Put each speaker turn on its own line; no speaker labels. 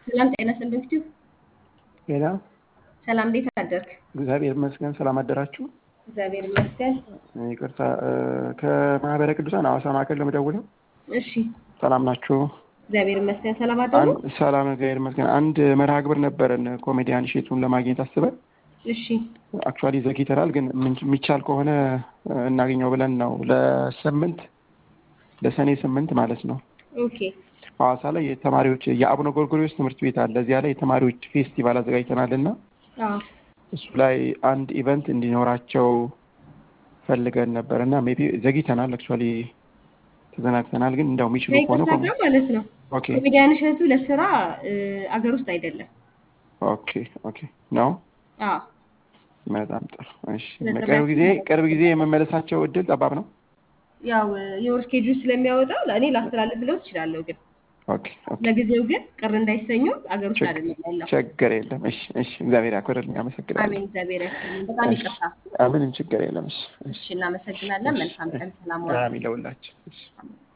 ሰላም ጤና ይስጥልኝ ፊቱ
ሌላ
ሰላም እንዴት አደርክ?
እግዚአብሔር ይመስገን። ሰላም አደራችሁ።
እግዚአብሔር ይመስገን።
ይቅርታ ከማህበረ ቅዱሳን ሐዋሳ ማዕከል ለመደውለው።
እሺ
ሰላም ናችሁ?
እግዚአብሔር ይመስገን። ሰላም አደሩ?
አን- ሰላም እግዚአብሔር ይመስገን። አንድ መርሃ ግብር ነበረን ኮሜዲያን እሸቱን ለማግኘት አስበን
እሺ
አክቹዋሊ ዘግይተናል፣ ግን ምን- የሚቻል ከሆነ እናገኘው ብለን ነው ለስምንት ለሰኔ ስምንት ማለት ነው
ኦኬ
ሐዋሳ ላይ የተማሪዎች የአቡነ ጎርጎርዮስ ትምህርት ቤት አለ። እዚያ ላይ የተማሪዎች ፌስቲቫል አዘጋጅተናል እና
አዎ
እሱ ላይ አንድ ኢቨንት እንዲኖራቸው ፈልገን ነበር እና ሜይ ቢ ዘግይተናል። አክቹዋሊ ተዘናግተናል፣ ግን እንደው የሚችሉ ከሆነ
ከይቅርታ ጋር ማለት ነው
ኦኬ
ኮሜዲያን እሸቱ ለስራ እ፣ አገር ውስጥ አይደለም።
ኦኬ ኦኬ ነው
አዎ
በጣም ጥሩ። እሺ
ለጥሪያችን
ቅርብ ጊዜ
ማለት
ቅርብ ጊዜ የመመለሳቸው እድል ጠባብ ነው።
ያው የወር ስኬጁል ስለሚያወጣው ለእኔ ላስተላልፍ ብለው ትችላለሁ፣ ግን
ኦኬ ኦኬ
ለጊዜው ግን ቅር እንዳይሰኙ አገር ውስጥ
ችግ-
አይደለም ያለው።
ችግር የለም። እሺ እሺ እግዚአብሔር ያክብርልኝ። አመሰግናለሁ።
አሜን። እግዚአብሔር ያስጥልኝ። በጣም
እሺ
ይቅርታ።
ምንም ችግር የለም። እሺ እሺ
እሺ እናመሰግናለን። መልካም ቀን። ሰላም ዋሉ።
አሜን ለሁላችን። እሺ